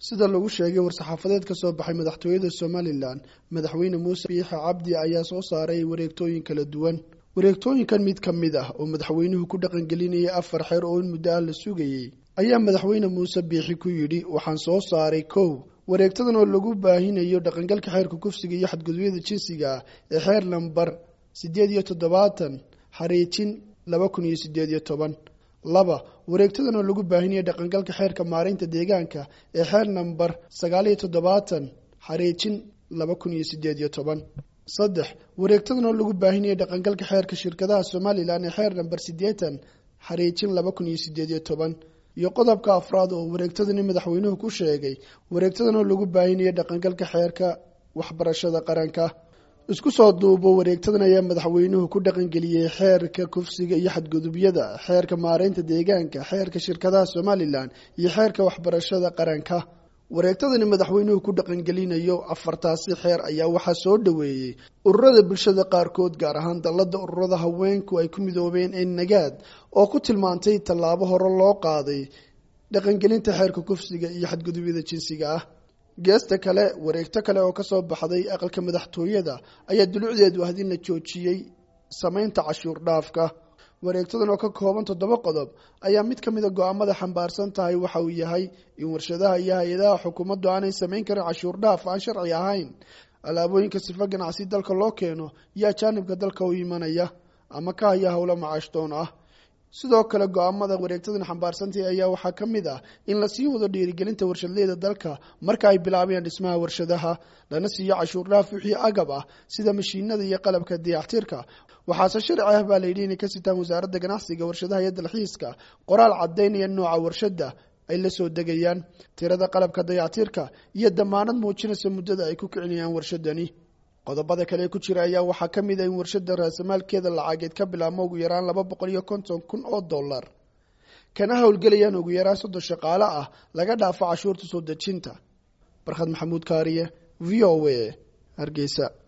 sida lagu sheegay war-saxaafadeed ka soo baxay madaxtooyada somalilan madaxweyne muuse biixe cabdi ayaa soo saaray wareegtooyin kala duwan wareegtooyinkan mid ka mid ah oo madaxweynuhu ku dhaqangelinayay afar xeer oo in muddo ah la sugayey ayaa madaxweyne muuse biixi ku yidhi waxaan soo saaray kow wareegtadan oo lagu baahinayo dhaqangalka xeerka kufsiga iyo xadgudubyada jinsiga ah ee xeer lambar siddeed iyo toddobaatan xariijin laba kun iyo siddeed iyo toban laba wareegtadan oo lagu baahinayo dhaqangalka xeerka maareynta deegaanka ee xeer namber sagaal iyo toddobaatan xariijin laba kun iyo siddeed iyo toban saddex wareegtadan oo lagu baahinayo dhaqangalka xeerka shirkadaha somalilan ee xeer namber siddeetan xariijin laba kun iyo siddeed iyo toban iyo qodobka afraad oo wareegtadani madaxweynuhu ku sheegay wareegtadan oo lagu baahinayo dhaqangalka xeerka waxbarashada qaranka isku soo duubo wareegtadan ayaa madaxweynuhu ku dhaqangeliyey xeerka kufsiga iyo xadgudubyada xeerka maareynta deegaanka xeerka shirkadaha somalilan iyo xeerka waxbarashada qaranka wareegtadani madaxweynuhu ku dhaqangelinayo afartaasi xeer ayaa waxaa soo dhoweeyey ururada bulshada qaarkood gaar ahaan dallada ururada haweenku ay ku midoobeen ee nagaad oo ku tilmaantay tallaabo hore loo qaaday dhaqangelinta xeerka kufsiga iyo xadgudubyada jinsiga ah geesta kale wareegto kale oo kasoo baxday aqalka madaxtooyada ayaa dulucdeedu ah in la joojiyey samaynta cashuur dhaafka wareegtadan oo ka kooban toddoba qodob ayaa mid ka mid a go-aamada xambaarsan tahay waxa uu yahay in warshadaha iyo hay-adaha xukuumaddu aanay samayn karin cashuur dhaaf aan sharci ahayn alaabooyinka sifa ganacsi dalka loo keeno iyo ajaanibka dalka u imanaya ama ka haya howlo macaashdoon ah sidoo kale go-aamada wareegtadan xambaarsantahi ayaa waxaa ka mid ah in lasii wado dhiirigelinta warshadleyda dalka marka ay bilaabayaan dhismaha warshadaha lana siiyo cashuur dhaaf wixii agab ah sida mashiinada iyo qalabka dayactirka waxaase sharci ah baa layidhi inay ka sitaan wasaaradda ganacsiga warshadaha iyo dalxiiska qoraal cadaynaya nooca warshada ay la soo degayaan tirada qalabka dayactirka iyo damaanad muujinaysa muddada ay ku kicinayaan warshadani qodobada kale ku jira ayaa waxaa ka mid ah in warshada raasamaalkeeda lacageed ka bilaabmo ugu yaraan laba boqol iyo konton kun oo dollar kana howlgelayaan ugu yaraan soddon shaqaale ah laga dhaafo cashuurta soo dejinta barkhad maxamuud kaariye v o a hargeysa